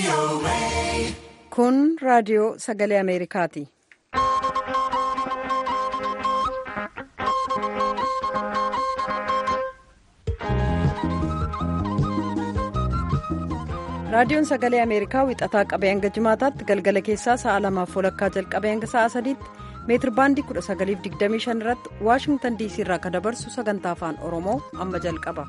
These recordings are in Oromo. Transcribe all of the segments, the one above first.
Kun raadiyoo sagalee Ameerikaati. Raadiyoon sagalee Ameerikaa wixataa qabee hanga jimaataatti galgala keessaa sa'a lamaaf walakkaa jalqabee hanga sa'a sadiitti meetir baandii 1925 irratti waashingtan diisii irraa kan dabarsu sagantaa afaan oromoo amma jalqaba.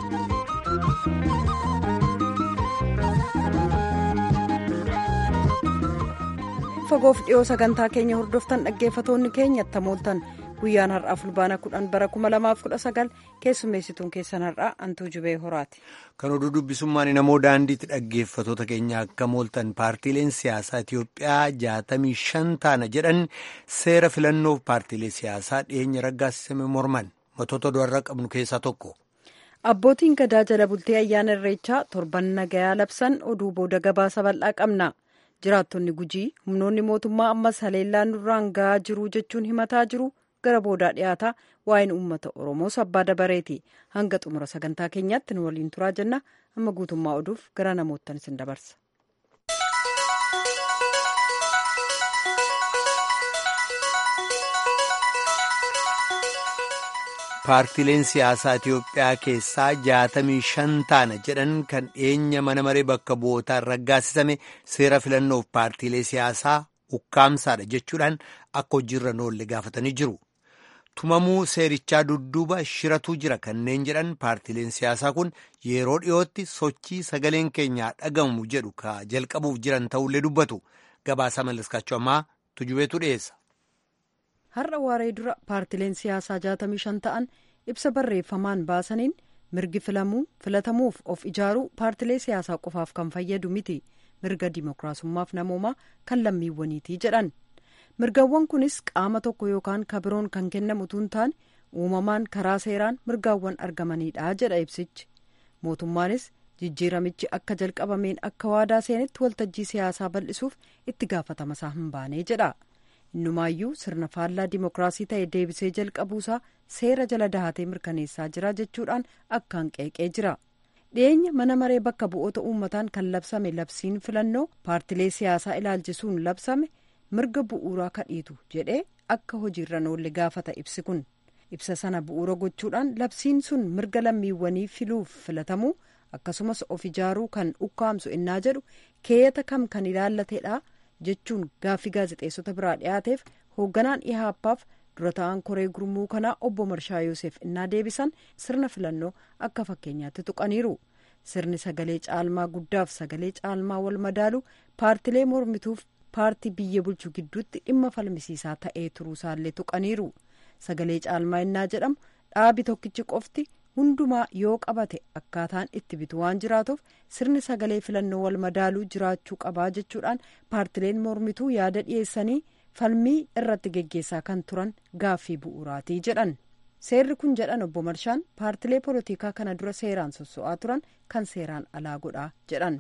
fagoof dhiyoo sagantaa keenya hordoftan dhaggeeffatoonni keenya tamooltan guyyaan har'aa fulbaana 10 bara 2019 keessummeessituun keessan har'aa antuu jubee horaati. kan oduu dubbisummaan namoo daandiitti dhaggeeffatoota keenya akka mooltan paartiileen siyaasaa Itiyoophiyaa 65 taana jedhan seera filannoof paartiilee siyaasaa dhiyeenya raggaasisame morman matoota du'arra qabnu keessaa tokko. abbootiin gadaa jala bultee ayyaana irreechaa torban nagayaa labsan oduu booda gabaasa bal'aa qabna. jiraattonni gujii humnoonni mootummaa ammas haleellaa nurraan ga'aa jiru jechuun himataa jiru gara boodaa dhiyaataa waa'een uummata oromoo sabbaa dabareeti hanga xumura sagantaa keenyaatti nu waliin turaa jenna amma guutummaa oduuf gara namoottan isin dabarsa. paartiileen siyaasaa Itiyoophiyaa keessaa jaatamii shan taana jedhan kan dhiyeenya mana maree bakka bu'ootaan raggaasisame seera filannoof paartiilee siyaasaa ukkaamsaadha jechuudhaan akka hojiirra oolle gaafatanii jiru. tumamuu seerichaa dudduuba shiratu jira kanneen jedhan paartiileen siyaasaa kun yeroo dhiyootti sochii sagaleen keenyaa dhagamu jedhu ka jalqabuuf jiran ta'ullee dubbatu gabaasaa mallaskaachuu ammaa tujubeetu dhiyeessa. har'a waaree dura paartileen siyaasaa 65 ta'an ibsa barreeffamaan baasaniin mirgi filamuu filatamuuf of ijaaruu paartilee siyaasaa qofaaf kan fayyadu miti mirga dimookiraasummaaf namoomaa kan lammiiwwaniitii jedhan mirgawwan kunis qaama tokko yookaan kabiroon kan kennamu utuu hin taane uumamaan karaa seeraan mirgaawwan argamanidha jedha ibsichi mootummaanis jijjiiramichi akka jalqabameen akka waadaa seenetti waltajjii siyaasaa bal'isuuf itti gaafatama isaa hin baanee jedha. innumaayyuu sirna faallaa dimookiraasii ta'e deebisee jalqabuusaa seera jala dahatee mirkaneessaa jira jechuudhaan akkaan qeeqee jira dhiyeenya mana maree bakka bu'oota uummataan kan labsame labsiin filannoo paartilee siyaasaa ilaalchisuun labsame mirga bu'uuraa kadhiitu jedhee akka hojiirra oolle gaafata ibsi kun ibsa sana bu'uura gochuudhaan labsiin sun mirga lammiiwwanii filuuf filatamuu akkasumas of ijaaruu kan ukkaamsu innaa jedhu keeyata kam kan ilaallateedha. jechuun gaaffii gaazexeessota biraa dhiyaateef hoogganaan ihaappaaf dura ta'an koree gurmuu kanaa obbo marshaa yoosef innaa deebisan sirna filannoo akka fakkeenyaatti tuqaniiru sirni sagalee caalmaa guddaaf sagalee caalmaa wal madaalu paartilee mormituuf paartii biyya bulchu gidduutti dhimma falmisiisaa ta'ee turuusaallee tuqaniiru sagalee caalmaa innaa jedhamu dhaabi tokkichi qofti hundumaa yoo qabate akkaataan itti bitu waan jiraatuuf sirni sagalee filannoo wal madaaluu jiraachuu qabaa jechuudhaan paartileen mormituu yaada dhiyeessanii falmii irratti geggeessaa kan turan gaaffii bu'uuraatii jedhan seerri kun jedhan obbo marshaan paartilee poolitikaa kana dura seeraan sosso'aa turan kan seeraan alaa godhaa jedhan.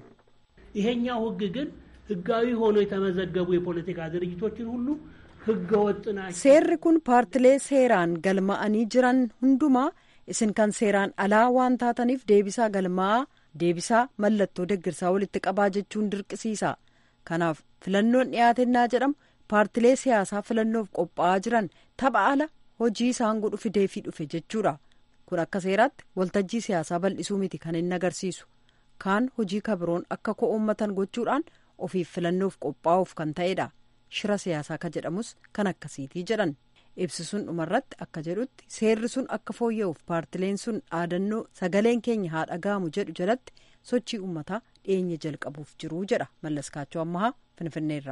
ይሄኛው ህግ ግን ህጋዊ ሆኖ የተመዘገቡ የፖለቲካ ድርጅቶችን ሁሉ ህገ ወጥ ናቸው። seerri kun paartilee seeraan galma'anii jiran hundumaa. isin kan seeraan alaa waan taataniif deebisaa galmaa'aa deebisaa mallattoo deggirsaa walitti qabaa jechuun dirqisiisa kanaaf filannoon dhiyaatennaa jedhamu paartilee siyaasaa filannoof qophaa'aa jiran tapha ala hojii isaan godhu fideefii dhufe jechuudha kun akka seeraatti waltajjii siyaasaa bal'isuu miti kan inni agarsiisu kaan hojii kabiroon akka ko'oommatan gochuudhaan ofiif filannoof qophaa'uuf kan ta'edha shira siyaasaa ka jedhamus kan akkasiitii jedhan. ibsi sun dhumarratti akka jedhutti seerri sun akka fooyya'uuf paartileen sun dhaadannoo sagaleen keenya haa dhaga'amu jedhu jalatti sochii uummataa dhiyeenya jalqabuuf jiru jedha mallaskaachoo ammahaa finfinneerra.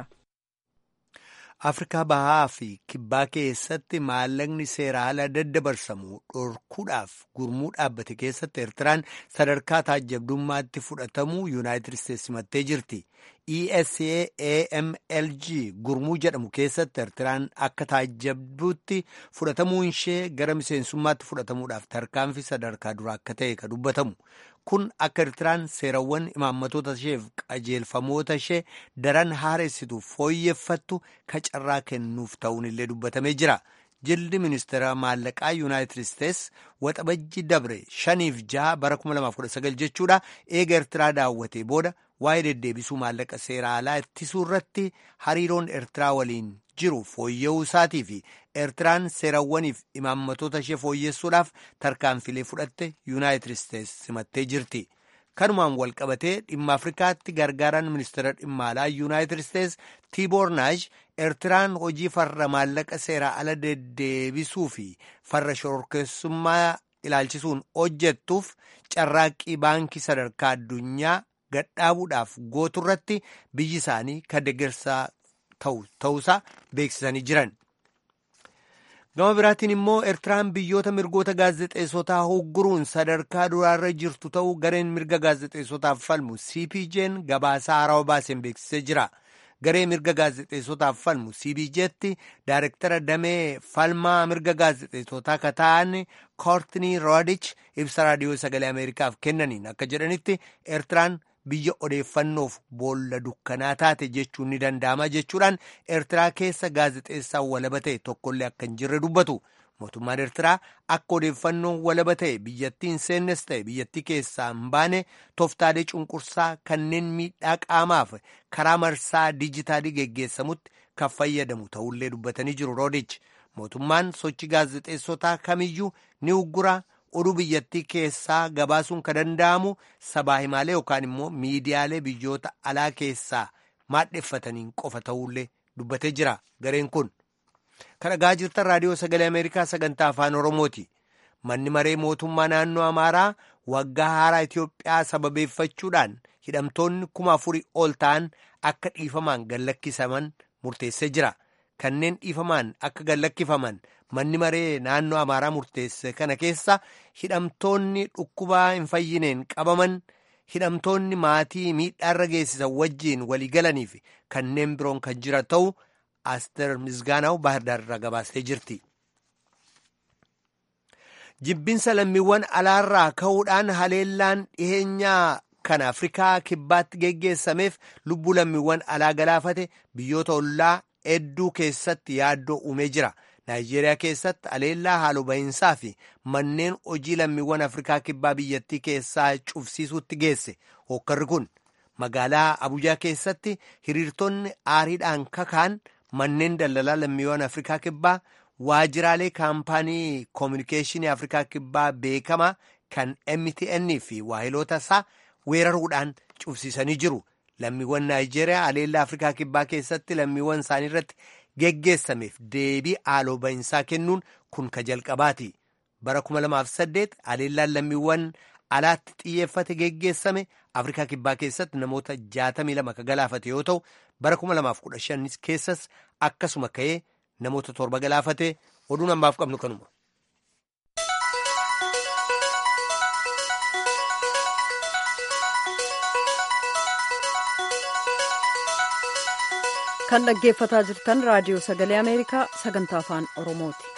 afrikaa bahaa fi kibbaa keessatti maallaqni seera ala daddabarsamu dhorkuudhaaf gurmuu dhaabbate keessatti eertiraan sadarkaa taajjabdummaatti fudhatamuu yuunaayitid isteetsi himattee jirti esamlg gurmuu jedhamu keessatti eertiraan akka taajjabduutti fudhatamuun ishee gara miseensummaatti fudhatamuudhaaf tarkaanfii sadarkaa duraa akka ta'e ka dubbatamu kun akka eertiraan seerawwan imaammatoota isheef qajeelfamoota ishee daran haaressituuf fooyyeffattu ka carraa kennuuf ta'uun illee dubbatamee jira jildi ministeera maallaqaa yuunaayitid isteets waxabajji dabre shaniif jaha bara 2019 jechuudha eega eertiraa daawwatee booda waa'ee deddeebisuu maallaqa seera alaa ittisuu irratti hariiroon eertiraa waliin jiru fooyya'uu isaatii fi eertiraan seerawwaniif imaammatoota ishee fooyyessuudhaaf tarkaanfilee fudhatte yuunaayitid isteets simattee jirti. kanumaan wal qabatee dhimma afrikaatti gargaaraan ministeera dhimma alaa yuunaayitid isteets tiiboor naash eertiraan hojii farra maallaqa seeraa ala deddeebisuu fi farra shororkeessummaa ilaalchisuun hojjettuuf carraaqqii baankii sadarkaa addunyaa gadhaabuudhaaf gootu irratti biyyi isaanii kan deeggarsaa ta'uusaa beeksisanii jiran. gama biraatiin immoo eertiraan biyyoota mirgoota gaazexeessotaa hogguruun sadarkaa duraarra jirtu ta'uu gareen mirga gaazexeessotaaf falmu cpj'n gabaasaa haarawaa baaseen beeksisee jira garee mirga gaazexeessotaaf falmu cpj'tti daayirektara damee falmaa mirga gaazexeessotaa kan ta'an koortinii roodich ibsa raadiyoo sagalee ameerikaaf kennaniin akka jedhanitti eertiraan biyya odeeffannoof boolla dukkanaa taate jechuun ni danda'ama jechuudhaan eertiraa keessa gaazexeessaa walaba ta'e tokkollee akka hin jirre dubbatu mootummaan eertiraa akka odeeffannoon walaba ta'e biyyattiin seennes ta'e biyyattii keessaa hin baane tooftaalee cunqursaa kanneen miidhaa qaamaaf karaa marsaa dijitaalii geggeessamutti kan fayyadamu ta'ullee dubbatanii jiru roodich mootummaan sochii gaazexeessotaa kamiyyuu ni ugguraa. oduu biyyattii keessaa gabaasuun kan danda'amu sabaa himaalee yookaan immoo miidiyaalee biyyoota alaa keessaa maadheffataniin qofa ta'ullee dubbatee jira gareen kun kan dhagaa jirtan raadiyoo sagalee ameerikaa sagantaa afaan oromooti manni maree mootummaa naannoo amaaraa waggaa haaraa itiyoophiyaa sababeeffachuudhaan hidhamtoonni kuma afurii ol ta'an akka dhiifamaan gallakkisaman murteessee jira kanneen dhiifamaan akka gallakkifaman manni maree naannoo amaaraa murteesse kana keessa hidhamtoonni dhukkubaa hin fayyineen qabaman hidhamtoonni maatii miidhaarra geessisan wajjiin walii galanii fi kanneen biroon kan jira ta'u aster misgaanaa'u baahirdaarraa gabaastee jirti. jibbinsa lammiiwwan alaarraa ka'uudhaan haleellaan dhiheenyaa kan afrikaa kibbaatti geggeessameef lubbuu lammiiwwan alaa galaafate biyyoota ollaa hedduu keessatti yaaddoo uumee jira. Naayijeeriyaa keessatti haleellaa haaloo bahinsaa fi manneen hojii lammiiwwan Afrikaa kibbaa biyyattii keessaa cufsiisuutti geesse hokkarri kun magaalaa Abuujaa keessatti hiriirtonni aariidhaan kakaan manneen daldalaa lammiiwwan Afrikaa kibbaa waajiraalee kaampaanii koominikeeshinii Afrikaa kibbaa beekamaa kan MTN fi waahiloota isaa weeraruudhaan cufsiisanii jiru. Lammiiwwan Naayijeeriyaa haleellaa Afrikaa kibbaa keessatti lammiiwwan isaanii irratti geggeessameef deebii haaloo bahinsaa kennuun kun ka jalqabaati. Bara 2008 haleellaan lammiiwwan alaatti xiyyeeffate geggeessame Afrikaa kibbaa keessatti namoota 62 ka galaafate yoo ta'u bara 2015 keessas akkasuma ka'ee namoota torba galaafate oduun ammaaf qabnu kanuma. kan dhaggeeffataa jirtan raadiyoo sagalee ameerikaa sagantaa afaan oromooti.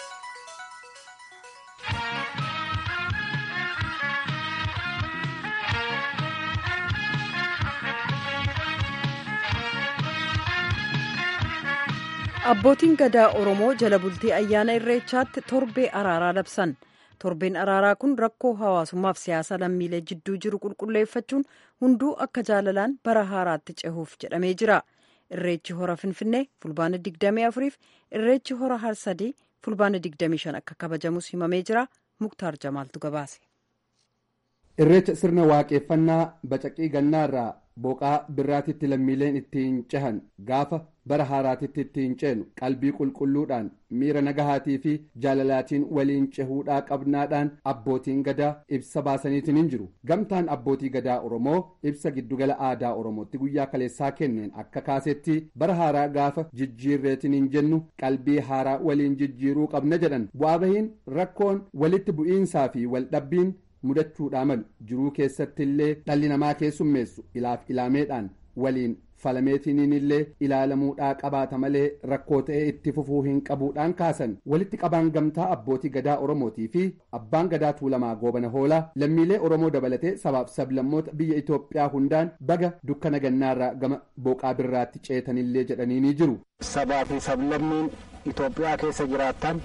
abbootiin gadaa oromoo jala bultii ayyaana irreechaatti torbee araaraa labsan torbeen araaraa kun rakkoo hawaasummaaf siyaasa lammiilee jidduu jiru qulqulleeffachuun hunduu akka jaalalaan bara haaraatti cehuuf jedhamee jira. irreechi hora finfinnee fulbaana 24 fi irreechi hora harsadii fulbaana 25 akka kabajamus himamee jira muktaar jamaaltu gabaase. irreecha sirna waaqeffannaa bacaqii gannaarraa boqaa birraatitti lammiileen ittiin cehan gaafa bara haaraatitti ittiin ceenu qalbii qulqulluudhaan miira nagahaatii fi jaalalaatiin waliin cehuudhaa qabnaadhaan abbootiin gadaa ibsa baasaniitiin hin jiru gamtaan abbootii gadaa oromoo ibsa giddugala aadaa oromootti guyyaa kaleessaa kenneen akka kaasetti bara haaraa gaafa jijjiirreetiin hin jennu qalbii haaraa waliin jijjiiruu qabna jedhan bu'aa bahiin rakkoon walitti bu'iinsaa fi waldhabbiin mudachuudhaa malu jiruu keessatti illee dhalli namaa keessummeessu ilaaf ilaameedhaan waliin falameetiniin illee ilaalamuudhaa qabaata malee rakkoo ta'ee itti fufuu hin qabuudhaan kaasan walitti qabaan gamtaa abbootii gadaa oromootii fi abbaan gadaa tuulamaa goobana hoolaa lammiilee oromoo dabalatee sabaaf sablammoota biyya itoophiyaa hundaan baga dukkana gannaarraa gama boqaa birraatti ceetanillee jedhanii ni jiru. sabaa fi sablammiin itoophiyaa keessa jiraattan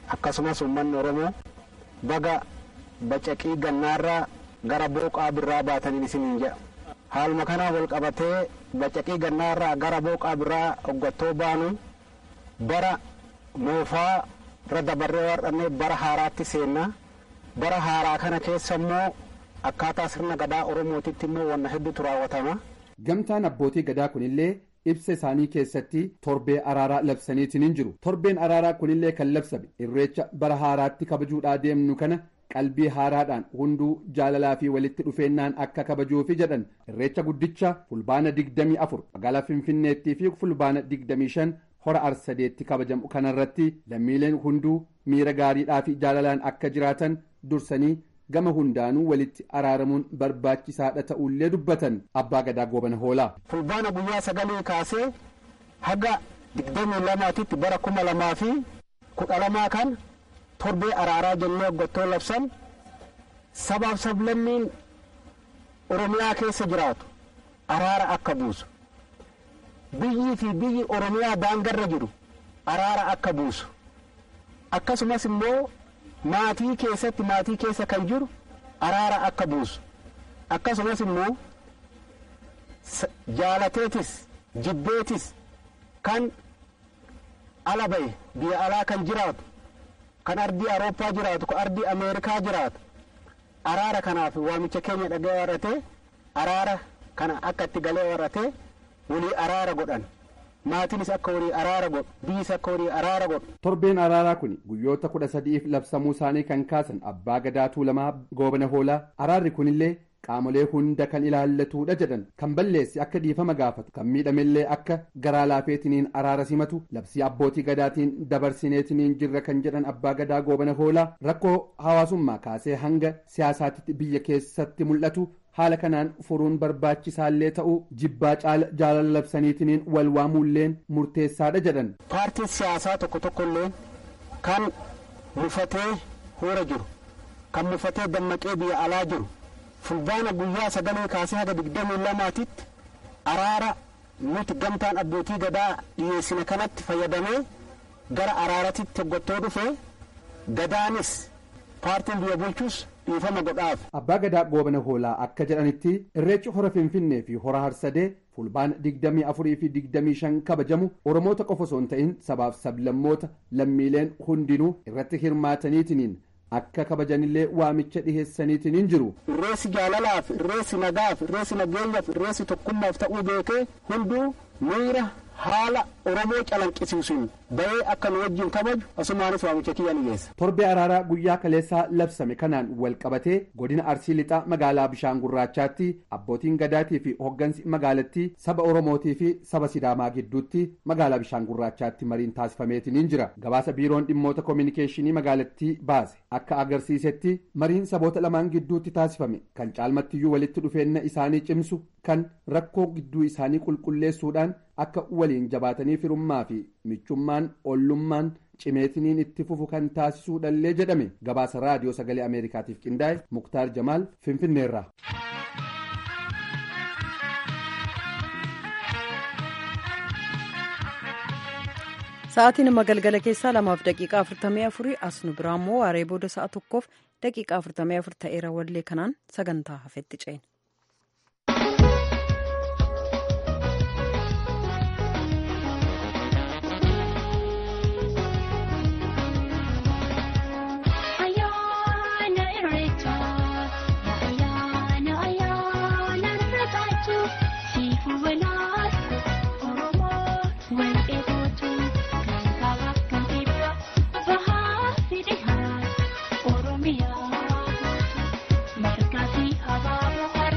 akkasumas uummanni oromoo baga bacaqii gannaarraa gara booqaa birraa baataniin isiniin jedha haaluma kanaa wal qabatee bacaqii gannaarraa gara booqaa birraa hoggattoo baanu bara moofaa irra dabarree warqannee bara haaraatti seenna bara haaraa kana keessa immoo akkaataa sirna gadaa oromootitti immoo wanna hedduutu raawwatama. gamtaan abbootii gadaa kunillee ibsa isaanii keessatti torbee araaraa labsaniitiin hin jiru torbeen araaraa kunillee kan labsame irreecha bara haaraatti kabajuudhaa deemnu kana qalbii haaraadhaan hunduu jaalalaa fi walitti dhufeennaan akka kabajuufi jedhan irreecha guddicha fulbaana digdamii afur magaalaa finfinneettii fi fulbaana digdamii shan hora arsadeetti kabajamu kanarratti lammiileen hunduu miira gaariidhaa fi jaalalaan akka jiraatan dursanii gama hundaanuu walitti araaramuun barbaachisaadha ta'ullee dubbatan abbaa gadaa goobana hoolaa. fulbaana guyyaa sagalii kaasee haga digdamii lamaatitti bara kuma lamaa fi kudha lamaa kan torbee araaraa jennee hoggattoo labsan sabaaf sablammiin oromiyaa keessa jiraatu araara akka buusu biyyii fi biyyi oromiyaa daangarra jiru araara akka buusu akkasumas immoo maatii keessatti maatii keessa kan jiru araara akka buusu akkasumas immoo jaalateetis jibbeetis kan ala ba'e biyya alaa kan jiraatu kan ardii awurooppaa jiraatu kan ardii ameerikaa jiraatu araara kanaaf waamicha keenya dhaga'ee warratee araara kana akka itti galee warratee walii araara godhan maatiinis akka walii araara godhu biyyis akka walii araara godhu. torbeen araaraa kun guyyoota kudha sadiif labsamuu isaanii kan kaasan abbaa gadaa tuulamaa goobana hoolaa araarri kunillee qaamolee hunda kan ilaallatuudha jedhan kan balleessi akka dhiifama gaafatu kan miidhamellee akka garaa laafeetiniin araara simatu labsii abbootii gadaatiin dabarsineetiniin jirra kan jedhan abbaa gadaa goobana hoolaa rakkoo hawaasummaa kaasee hanga siyaasaatitti biyya keessatti mul'atu haala kanaan furuun barbaachisaallee ta'uu jibbaa caala jaalala labsaniitiniin wal waamuulleen murteessaadha jedhan. paartiin siyaasaa tokko tokkollee kan mufatee hoora jiru kan mufatee dammaqee biyya alaa jiru fulbaana guyyaa sagalee kaasee haga digdamii lamaatitti araara nuti gamtaan abbootii gadaa dhiyeessine kanatti fayyadamee gara araaratitti hoggattoo dhufe gadaanis paartiin biyya bulchus dhiifama godhaaf. Abbaa gadaa goobana hoolaa akka jedhanitti irreechi hora finfinnee fi hora harsadee fulbaana digdamii afurii fi digdamii shan kabajamu oromoota qofa osoo hin ta'in sabaaf sablammoota lammiileen hundinuu irratti hirmaataniitiniin akka kabajanillee waamicha dhiheessaniitiin hin jiru. Irreessi jaalalaaf, irreessi nagaaf, irreessi nageenyaaf, irreessi tokkummaaf ta'uu beekee hunduu miira haala Oromoo calanqisiisuun bahee akka nu wajjin kabaju asumaanis waamicha kiyya ni geessa. Torbee araaraa guyyaa kaleessaa labsame kanaan wal qabatee godina Arsii Lixaa magaalaa Bishaan Gurraachaatti abbootiin gadaatii fi hoggansi magaalattii saba Oromootii fi saba Sidaamaa gidduutti magaalaa Bishaan Gurraachaatti mariin taasifameetiin jira. Gabaasa biiroon dhimmoota koominikeeshinii magaalattii baase akka agarsiisetti mariin saboota lamaan gidduutti taasifame kan caalmattiyyuu walitti dhufeenya isaanii cimsu kan rakkoo gidduu isaanii qulqulleessuudhaan akka waliin jabaatanii firummaa fi michummaan ollummaan cimeetiniin itti fufu kan taasisuudhallee jedhame gabaasa raadiyoo sagalee ameerikaatiif qindaa'e muktaar jamaal finfinneerraa. Sa'aatiin amma galgala keessaa lamaaf daqiiqaa afurtamii afurii as nu biraa immoo waaree booda sa'a tokkoof daqiiqaa afurtamii afur ta'eera wallee kanaan sagantaa hafetti ceena. Oromiyaa marga fi habaaboo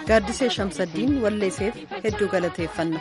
gaaddisee shamsaddiin walleeseef hedduu galateeffanna.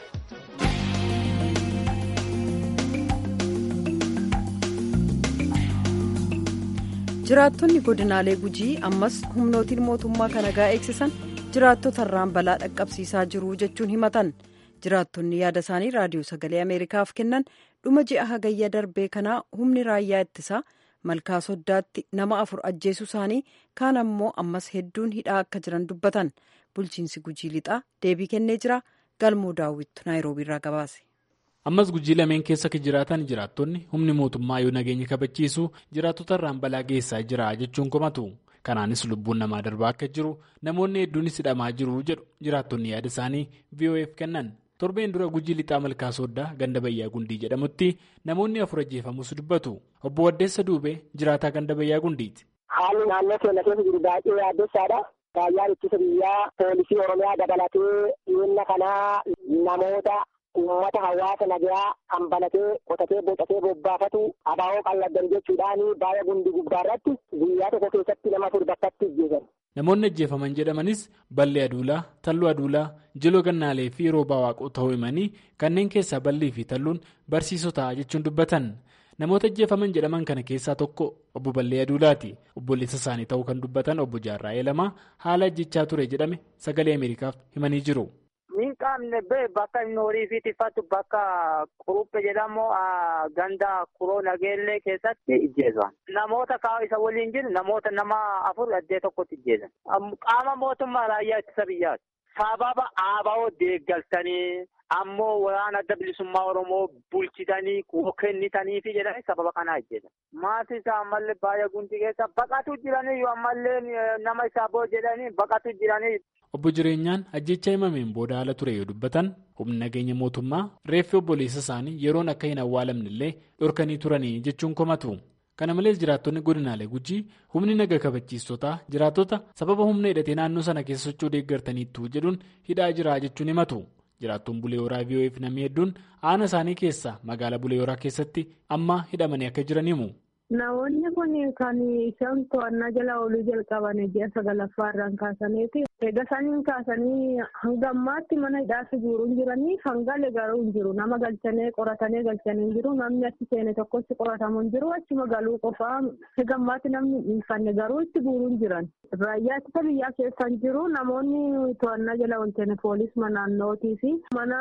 jiraattonni godinaalee gujii ammas humnootiin mootummaa kan nagaa eegsisan jiraattota irraan balaa dhaqqabsiisaa jiru jechuun himatan jiraattonni yaada isaanii raadiyoo sagalee ameerikaaf kennan dhuma ji'a hagayya darbee kanaa humni raayyaa ittisaa malkaa soddaatti nama afur ajjeesuu isaanii kaan ammoo ammas hedduun hidhaa akka jiran dubbatan bulchiinsi gujii lixaa deebii kennee jira galmoo daawwittu naayiroobiirraa gabaase. ammas gujii lameen keessa jiraatan jiraattonni humni mootummaa yoo nageenya kabachiisu jiraattota irraan balaa geessaa jira jechuun komatu kanaanis lubbuun namaa darbaa akka jiru namoonni hedduunis hidhamaa jiru jedhu jiraattonni yaada isaanii vof kennan torbeen dura gujii lixaa malkaa sooddaa ganda bayyaa gundii jedhamutti namoonni afur ajjeefamus dubbatu obbo Waddeessa Duubee jiraataa ganda bayyaa gundiiti. haalli naannoo keenya keessa jiru baay'ee yaaddessaadha. Raayyaan ittisa biyyaa poolisii oromiyaa dabalatee dhiyeenya kanaa namoota uummata hawaasa nagaa kan banatee qotatee bocatee bobbaafatu abaa'oo qalladdan jechuudhaan baay'ee gundi gubbaa irratti guyyaa tokko keessatti nama afur bakkatti ajjeesan. Namoonni ajjeefaman jedhamanis Ballee Aduulaa, Talluu Aduulaa, Jiloo Gannaalee fi Roobaa Waaqoo ta'uu himanii kanneen keessaa Ballii fi Talluun barsiisota jechuun dubbatan. Namoota ajjeefaman jedhaman kana keessaa tokko obbo Ballee Aduulaati. Obboleessa isaanii ta'uu kan dubbatan obbo Jaarraa'ee Lamaa haala ajjechaa ture jedhame sagalee Ameerikaaf himanii jiru. Min qaamne bee bakka inni horii fi tiffatu bakka quruppe jedhamu ganda kuroo nageellee keessatti ijjeesan. Namoota kaa'u isa waliin jiru namoota nama afur addee tokkotti ijjeesan. Qaama mootummaa raayyaa ittisa biyyaati. Sababa aaba'oo deeggaltanii ammoo waraana adda bilisummaa Oromoo bulchitanii koo kennitanii fi jedhanii sababa kanaa ijjeesan. Maatii isaa ammallee baay'ee gundi keessa baqatu jiranii yoo ammallee nama isaa boo jedhanii baqatu jiranii. Obbo Jireenyaan ajjecha himameen booda haala ture yoo dubbatan humni nageenya mootummaa reeffi obboleessa isaanii yeroon akka hin awwaalamne illee dhorkanii turanii jechuun komatu. Kana malees jiraattonni godinaalee gujii humni naga kabachiistotaa jiraattota sababa humna hidhatee naannoo sana keessa socho'uu deeggartaniittu jedhuun hidhaa jira jechuun himatu. Jiraattuun bulee horaa VOF namni hedduun aana isaanii keessaa magaalaa bulee horaa keessatti amma hidhamanii akka jiran himu. Namoonni kun kan isaan to'annaa jala ooluu jalqaban ji'a sagalaffaa irraan kaasaniiti. Egaa isaaniin kaasanii hanga ammaatti mana hidhaatti guuruun jiranii hanga garuu hin jiru. Nama galchanii qoratanii galchanii hin jiru. Namni achi seene tokkotti qoratamu hin jiru. Achuma galuu qofaa hanga ammaatti namni dhiifanne garuu itti guuruun jiran. Raayyaa ittisa biyyaa keessa hin jiru. Namoonni to'annaa jala oolchanii poolisii naannootii fi mana.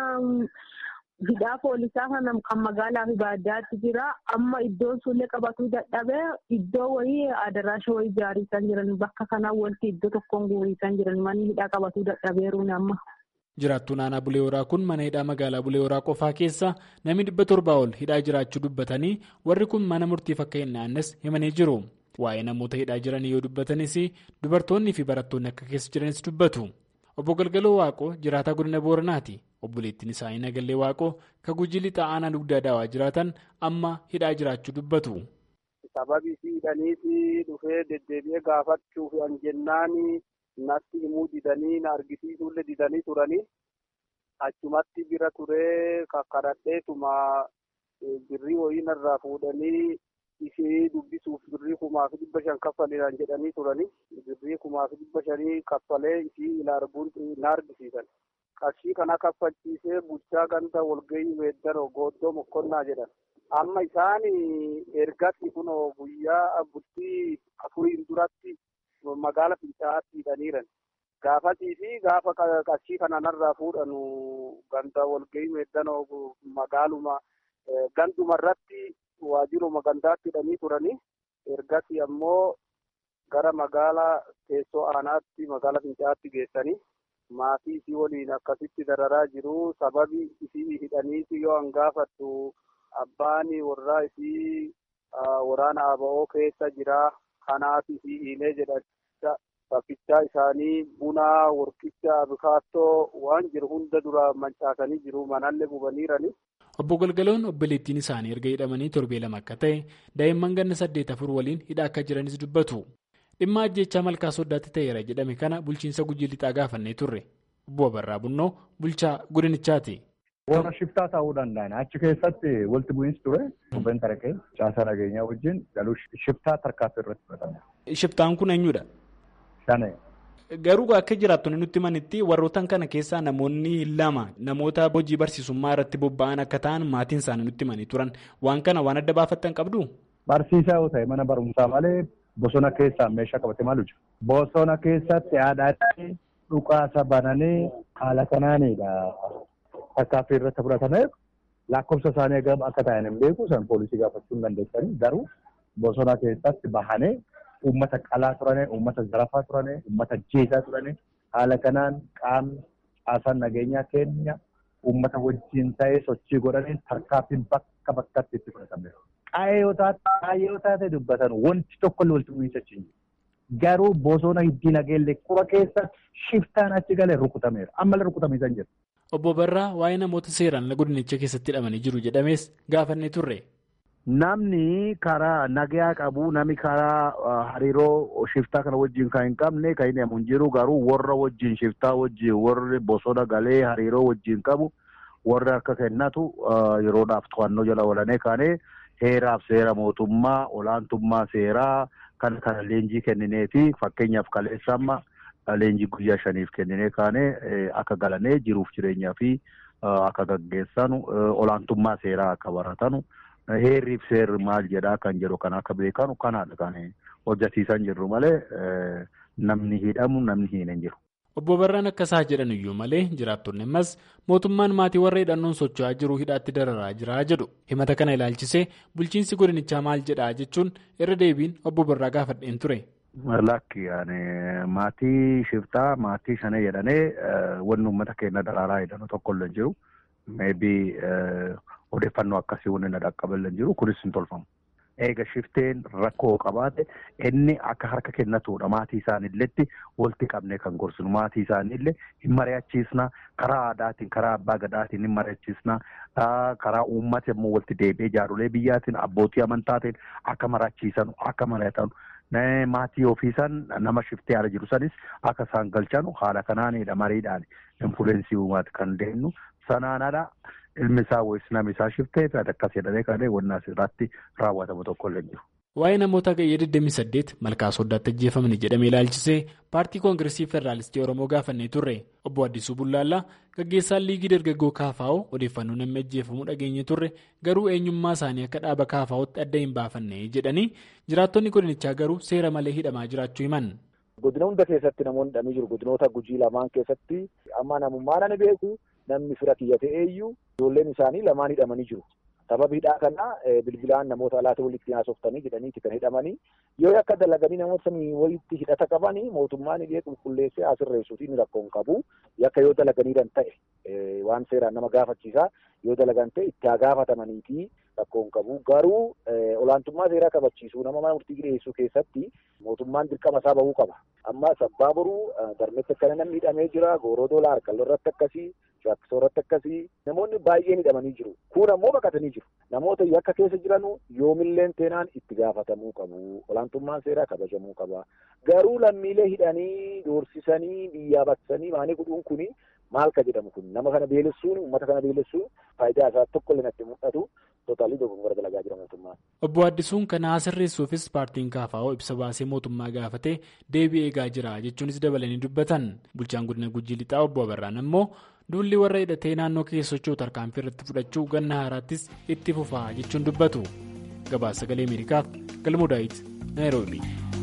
Hidhaa poolisaa kana kan magaalaa fi baadiyyaatti jira. Amma iddoon sullee qabatuu dadhabee iddoo wayii adaraasha wayii ijaarisan jiran bakka kanaan wanti iddoo tokkoon guurisan jiran manni hidhaa qabatuu dadhabeeruun amma. Jiraattuun aanaa Bulee Horaa kun mana hidhaa magaalaa Bulee Horaa qofaa keessa namni dhibba torbaa ol hidhaa jiraachuu dubbatanii warri kun mana murtiif akka hin naannes himanii jiru. Waa'ee namoota hidhaa jiranii yoo dubbatanis dubartoonni fi barattoonni akka keessa jiranis dubbatu. Obbo Galgaloo Waaqoo jiraataa godina Booranaati. Obboleettiin isaanii Nagallee Waaqoo kan gujii lixaa aanaa dugdaa daawaa jiraatan amma hidhaa jiraachuu dubbatu. Sababii hidhaniiti dhufee deddeebi'ee gaafachuuf an jennaan natti himuu didanii na argisiisuullee didanii turanii achumatti bira turee kakkadhadheetuma birrii wayiin irraa fuudhanii ishee dubbisuuf birrii kumaa fi dhibba shan kaffalinaan jedhanii turanii birrii kumaa fi dhibba shanii kaffalee ishii ila arguun na argisiisan. qarshii kana kaffalchiisee bulchaa ganda walgahii weeddaroo gooddoo mokkonnaa jedhan amma isaan ergatti kun guyyaa bultii afuriin duratti magaala fincaa'aatti hidhaniiran gaafasii fi gaafa qarshii kana narraa fuudhanu ganda walgahii weeddanoo magaaluma ganduma irratti waajjiruma gandaatti hidhanii turanii ergatti ammoo gara magaala teessoo aanaatti magaala fincaa'aatti geessanii. maatii isii waliin akkasitti dararaa jiru sababi isii hidhaniiti yoo an gaafattu abbaan warraa isii waraana aba'oo keessa jira kanaaf isii hiilee jedhacha bakkichaa isaanii bunaa warqicha abikaattoo waan jiru hunda dura mancaasanii jiru manallee gubaniirani. Obbo Galgaloon obboleettiin isaanii erga hidhamanii torbee lama akka ta'e daa'imman ganna saddeet afur waliin hidhaa akka jiranis dubbatu. dhimma ajjechaa malkaa soddaatti ta'eera jedhame kana bulchiinsa gujii lixaa gaafannee turre obbo Abarraa Bunnoo bulchaa godinichaati. Warra shiftaa ta'uu danda'an achi keessatti walitti bu'iinsi ture qubeen tarakee caasaa nageenyaa wajjin galuu shiftaa tarkaanfii irratti fudhatame. Shiftaan kun eenyudha? Shane. Garuu akka jiraattonni nutti himanitti warrootan kana keessaa namoonni lama namoota hojii barsiisummaa irratti bobba'an akka ta'an maatiin isaanii nutti himanii turan waan kana waan adda baafattan qabdu. Barsiisaa yoo ta'e mana barumsaa malee bosona keessaa meeshaa qabate maal hojjetu? Bosona keessatti haadhaatti dhukaasa bananii haala kanaanidha. Takkaaffii irratti fudhatameef lakkoofsa isaanii akka ta'an hin beeku san poolisii gaafachuu hin dandeessanii garuu bosona keessatti bahanii uummata qalaa turane, uummata zarafaa turane, uummata jeesaa turane haala kanaan qaamni caasaan nageenyaa keenya uummata wajjin ta'ee sochii godhanii tarkaaffiin bakka bakkatti itti fudhatame. Qaayee yoo taate, qaayee yoo taate dubbatan wanti tokko illee walitti bu'iinsa hin Garuu bosona hiddii nageellee quba keessa shiftaan achi galee rukutameera. Ammallee rukutamee kan jiru. Obbo Barraa waa'ee namoota seeraan godinicha keessatti hidhamanii jiru jedhamees gaafannee turre. Namni karaa nagaa qabu namni karaa hariiroo shiftaa kana wajjin kan hin qabne kan hin himu hin jiru garuu warra wajjin shiftaa wajjin warri bosona galee hariiroo wajjin qabu warri akka kennatu yeroodhaaf to'annoo jala oolanii kaanee heeraaf seera mootummaa olaantummaa seeraa kan kana leenjii kenninee fi fakkeenyaaf kaleessa amma leenjii guyyaa shaniif kenninee kaanee akka galanee jiruuf jireenyaa fi akka gaggeessanu olaantummaa seeraa akka baratanu. Heerriif seerri maal jedhaa kan jedhu kan akka beekanu kanaadha kan hojjetiisan jirru malee namni hidhamu namni hin jiru. Obbo Barraan akkasaa jedhan iyyuu malee jiraattonni ammas mootummaan maatii warra hidhannoon socho'aa jiru hidhaatti dararaa jira jedhu. Himata kana ilaalchisee bulchiinsi godinichaa maal jedhaa jechuun irra deebiin obbo Barraa gaafadheen ture. Lakki maatii shiftaa maatii shanee jedhanii wanni uummata keenya daraaraa hidhannu tokko illee jiru. Meebii odeeffannoo akkasii wanni na dhaqqaballee jiru kunis hin tolfamu. Eega shifteen rakkoo qabaate inni akka harka kennatuudha maatii isaaniilletti walitti qabnee kan gorsinu maatii isaaniillee hin mari'achiisna karaa aadaatiin karaa abbaa gadaatiin hin mari'achiisna karaa uummata immoo walitti deebi'ee jaarolee biyyaatiin abbootii amantaatiin akka mari'achiisanu akka mari'atanu maatii ofiisan nama shiftee ala jiru sanis akka isaan galchanu haala kanaanidha mariidhaan infuleensii uumaati kan deemnu sanaan ala. ilmi isaa wayis nama isaa shiftee fi akkas jedhamee kan wanna asirratti raawwatamu tokko illee jiru. Waa'ee namoota gayyee 28 malkaa soddaatti ajjeefamanii jedhamee ilaalchisee paartii koongiresii federaalistii Oromoo gaafannee turre obbo Addisuu Bullaallaa gaggeessaan liigii dargaggoo Kaafaa'oo odeeffannoo namni ajjeefamuu dhageenye turre garuu eenyummaa isaanii akka dhaaba Kaafaa'ootti adda hin baafanne jedhanii jiraattonni godinichaa garuu seera malee hidhamaa jiraachuu himan. Godina hunda keessatti namoonni hidhamanii jiru. Godinoota gujii lamaan keessatti amma namummaa nani beeku namni fira kiyya ta'eeyyuu ijoolleen isaanii lamaan hidhamanii jiru. Sababi hidhaa kana bilbilaan namoota alaatti walitti haasoftanii jedhaniiti kan hidhamanii yoo akka dalaganii namoota sanii walitti hidhata qabanii mootummaan illee qulqulleessee asirreessuutiin rakkoon qabu yakka yoo dalaganiidhan ta'e waan seeraan nama gaafachiisaa yoo dalagan ta'e itti haa gaafatamaniifi rakkoon qabu garuu olaantummaa seeraa kabachiisuu nama mana murtii dhiyeessuu keessatti mootummaan dirqama isaa bahuu qaba. Amma sabbaa boruu darmetti akkana namni hidhamee jira gooroo doolaa harkalloo irratti akkasii shaakkisoo irratti akkasii namoonni baay'een hidhamanii jiru. Kun ammoo baqatanii jiru. Namoota yakka keessa jiranu yoomilleen teenaan itti gaafatamuu qabu. Olaantummaan seeraa kabajamuu qaba. Garuu lammiilee hidhanii doorsisanii biyyaa baksanii maanii godhuun kuni maal ka jedhamu kun nama kana beelessuun uummata kana beelessuun faayidaa isaa tokko illee natti mul'atu tootaalii dogongora dalagaa jira mootummaan. Obbo Addisuun kana sirreessuufis paartiin kaafaa'oo ibsa baasee mootummaa gaafatee deebii eegaa jira jechuunis dabalanii dubbatan bulchaan godina gujii lixaa obbo Abarraan ammoo duulli warra hidhatee naannoo keessa socho'u tarkaanfii irratti fudhachuu ganna haaraattis itti fufaa jechuun dubbatu gabaasa sagalee ameerikaaf galmoo daawit naayiroobi.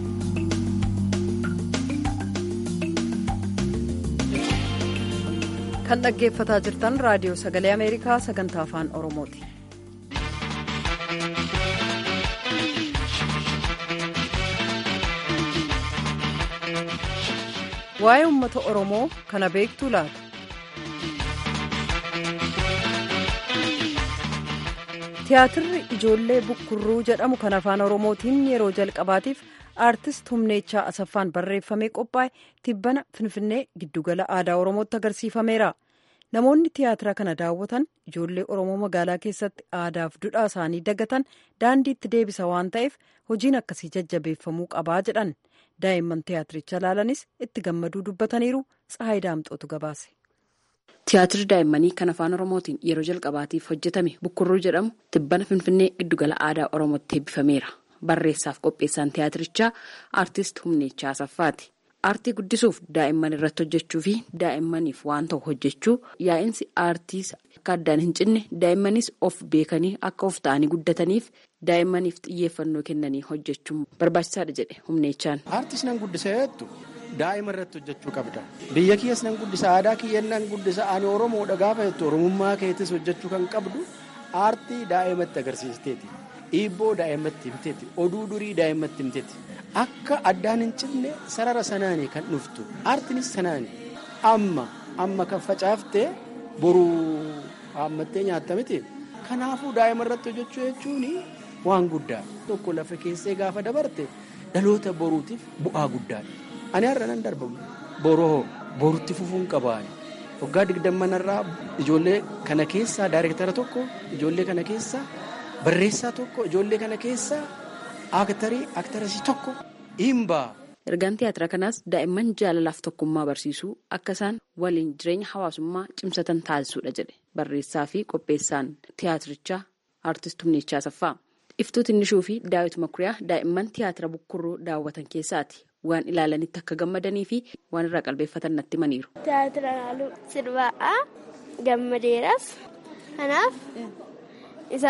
kan dhaggeeffataa jirtan raadiyoo sagalee ameerikaa sagantaa afaan oromooti. waa'ee uummata oromoo kana beektuu laata. tiyaatirri ijoollee bukkurruu jedhamu kan afaan oromootiin yeroo jalqabaatiif aartist humneechaa asaffaan barreeffamee qophaa'e tibbana finfinnee giddugala aadaa oromootti agarsiifameera namoonni tiyaatira kana daawwatan ijoollee oromoo magaalaa keessatti aadaaf dudhaa isaanii dagatan daandiitti deebisa waan ta'eef hojiin akkasii jajjabeeffamuu qabaa jedhan daa'imman tiyaatiricha laalanis itti gammaduu dubbataniiru tsahayi daamxootu gabaase. Tiyaatirri daa'immanii kan afaan oromootiin yeroo jalqabaatiif hojjetame bukkurruu jedhamu tibbana finfinnee giddugala aadaa oromootti eebbifameera. barreessaaf qopheessaan tiyaatirichaa aartist humneechaa asaffaati aartii guddisuuf daa'imman irratti hojjechuu fi daa'immaniif waan ta'u hojjechuu yaa'insi aartiis akka addaan hin cinne daa'immanis of beekanii akka of ta'anii guddataniif daa'immaniif xiyyeeffannoo kennanii hojjechuun barbaachisaadha jedhe humneechaan. aartiis nan guddisa jettu daa'ima irratti hojjechuu qabda biyya kiyyas nan guddisa aadaa kiyya nan guddisa ani oromoodha gaafa jettu oromummaa keetis hojjechuu kan qabdu aartii daa'imatti agarsiisteeti dhiibboo daa'imatti himteeti oduu durii daa'imatti himteeti. akka addaan hin cinne sarara sanaanii kan dhuftu aartiinis sanaani amma amma kan facaaftee boruu haammattee nyaatta miti kanaafuu daa'ima irratti hojjechuu jechuun waan guddaa tokko lafa keessee gaafa dabarte dhaloota boruutiif bu'aa guddaadha ani har'a nan darbamu boroo borutti fufuun qabaan waggaa digdammanarraa ijoollee kana keessaa daayirektara tokko ijoollee kana keessaa barreessaa tokko ijoollee kana keessaa. Aaktarii aktarasii tokko himbaa. Ergaan tiyaatira kanaas daa'imman jaalalaaf tokkummaa barsiisuu akka isaan waliin jireenya hawaasummaa cimsatan taasisuudha jedhe barreessaa fi qopheessaan tiyaatirichaa aartist Humneechaa Saffaa. Iftuu Tinnishuu fi Daawit Makuriyaa daa'imman tiyaatira bukkurroo daawwatan keessaati. Waan ilaalanitti akka gammadanii fi waan irraa qalbeeffatan natti himaniiru. Tiyaatira ilaaluu sirbaa gammadeeras. Kanaaf. isa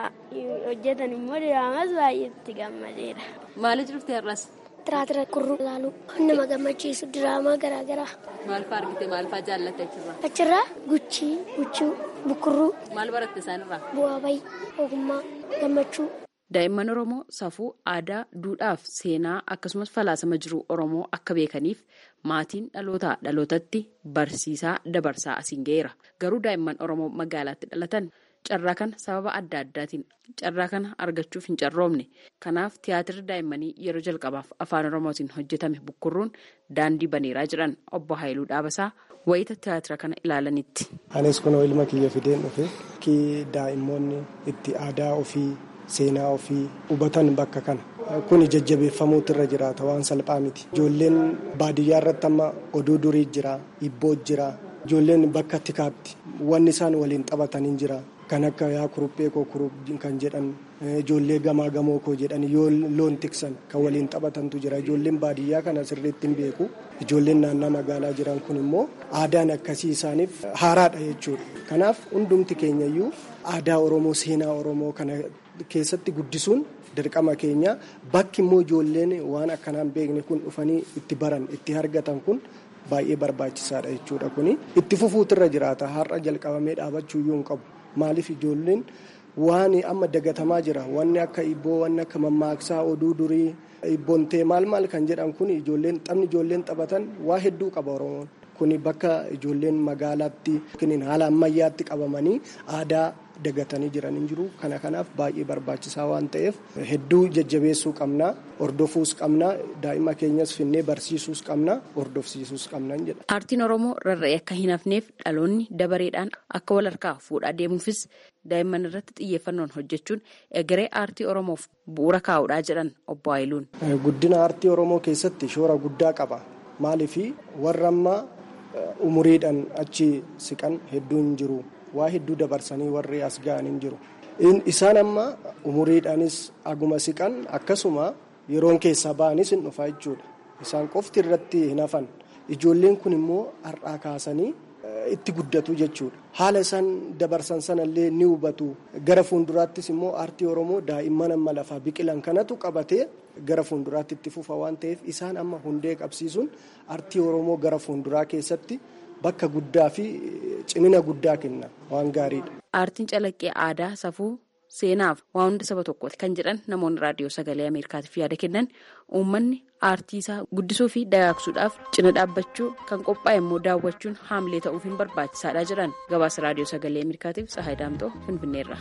hojjetan immoo diraamas baay'eetti gammadeera. Maaliif dhufte har'as? Tiyaatira kurruu ilaaluu nama gammachiisu diraamaa garaagaraa. Maal fa'aa argite maal fa'aa jaallatte achirraa? Achirraa guchii, guchuu, bukkurruu. Maal baratte isaanirraa? Bu'aa bayii, ogummaa, gammachuu. Daa'imman Oromoo safuu aadaa, duudhaaf seenaa akkasumas falaasama jiruu Oromoo akka beekaniif maatiin dhalootaa dhalootatti barsiisaa dabarsaa asiin ga'eera. Garuu daa'imman Oromoo magaalaatti dhalatan. carraa kana sababa adda addaatiin carraa kana argachuuf hin carroomne kanaaf tiyaatirri daa'immanii yeroo jalqabaaf afaan oromootiin hojjetame bukkurruun daandii baneeraa jedhan obbo Haayiluu Dhaabasaa wayita tiyaatira kana ilaalanitti. Anis kunoo ilma kiyya fideen dhufe ki daa'immoonni itti aadaa ofii seenaa ofii hubatan bakka kana. Kun jajjabeeffamuutu irra jiraata waan salphaa miti. Ijoolleen baadiyyaa irratti amma oduu durii jira, hibboo jira. Ijoolleen bakka tikaatti wanni isaan waliin taphatanii jira. Kan akka yaa kuruphee koo kuruphee kan jedhan ijoollee gamaa gamoo koo jedhan yoo loon tiksan kan waliin taphatantu jira. Ijoolleen baadiyyaa kana sirriitti hin beeku. Ijoolleen naannoo magaalaa jiran kun immoo aadaan akkasii isaaniif haaraadha jechuudha. Kanaaf hundumti keenyayyuu aadaa Oromoo seenaa Oromoo kana keessatti guddisuun dirqama keenya bakki immoo ijoolleen waan akkanaan beekne kun dhufanii itti baran itti argatan kun. Baay'ee barbaachisaadha jechuudha kuni itti fufuutirra jiraata har'a jalqabamee dhaabachuu iyyuu hin qabu maaliif ijoolleen waan amma dagatamaa jira wanni akka ibboo wanni akka mammaaksaa oduu durii ibboontee maal maal kan jedhan kun ijoolleen taphni ijoolleen taphatan waa hedduu qaba oromoon kuni bakka ijoolleen magaalaatti haala ammayyaatti qabamanii aadaa dagatanii jiran hin jiru kana kanaaf baay'ee barbaachisaa waan ta'eef hedduu jajjabeessuu qabna hordofuus qabna daa'ima keenyas finnee barsiisuus qabna hordofsiisuus qabna jedha. Aartiin Oromoo rarra'ee akka hin hafneef dhaloonni dabareedhaan akka wal harkaa fuudhaa deemuufis daa'imman irratti xiyyeeffannoon hojjechuun egeree aartii Oromoof bu'uura kaa'uudhaa jedhan obbo Haayiluun. Guddina aartii Oromoo keessatti shoora guddaa qaba maaliif warra ammaa umuriidhaan achi siqan hedduu hin jiru. waa hedduu dabarsanii warri as ga'an hin jiru. Isaan amma umuriidhaanis aguma siqan akkasuma yeroon keessaa ba'anis hin dhufa jechuudha. Isaan qofti irratti hin hafan. Ijoolleen kun immoo har'aa kaasanii itti guddatu jechuudha. Haala isaan dabarsan sanallee ni hubatu. Gara fuulduraattis immoo aartii Oromoo daa'imman amma lafaa biqilan kanatu qabatee gara fuulduraatti itti fufa waan ta'eef isaan amma hundee qabsiisuun aartii Oromoo gara fuulduraa keessatti bakka guddaa fi cimina guddaa kenna waan gaariidha. Aartiin calaqqee aadaa safuu seenaaf waan hunda saba tokkooti kan jedhan namoonni raadiyoo sagalee ameerikaatiif yaada kennan uummanni aartii isaa guddisuu fi dagaagsuudhaaf cina dhaabbachuu kan qophaa'e immoo daawwachuun haamilee ta'uuf hin barbaachisaadha jedhan gabaasa raadiyoo sagalee ameerikaatiif sahay daamtoo finfinneerra.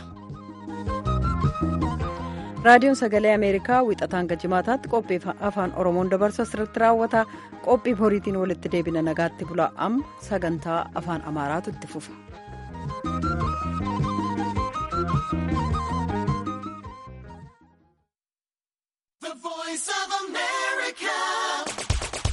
raadiyoon sagalee ameerikaa wixataan gajimaataatti qophii afaan oromoon dabarsu asirratti raawwata qophii boriitiin walitti deebina nagaatti bulaa amma sagantaa afaan amaaraatu itti fufa.